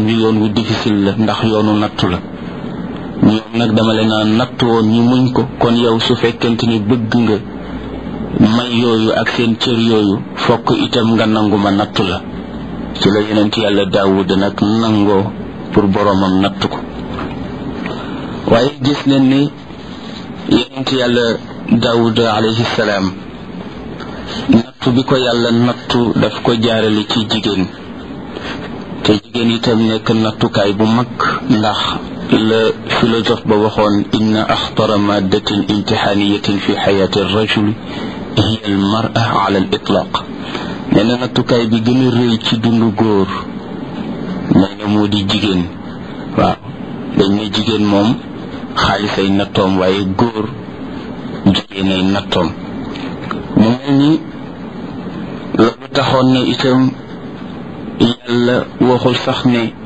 wi yoon wu difficile la ndax yoonu nattu la ñoom nag dama leen a nattu woon ñu muñ ko kon yow su fekkente ni bëgg nga may yooyu ak seen cër yooyu fokk itam nga nangu ma nattu la ci la yonent yàlla daawud nag nangoo pour boromam nattu ko waaye gis nañ ni yonent yàlla daawud alayhi salaam nattu bi ko yàlla nattu daf ko jaarale ci jigéen te jigéen itam nekk nattukaay bu mag ndax la philosophe ba waxoon inna axtara maddatin imtixaaniyatin fi xayaati rajul hiya al mara ala al itlaq nee na nattukaay bi gën a rëy ci dundu góor nee na moo di jigéen waaw dañ ne jigéen moom xaalis ay nattoom waaye góor jigéen ay nattoom mu mel ni loolu taxoon na itam yàlla waxul sax ne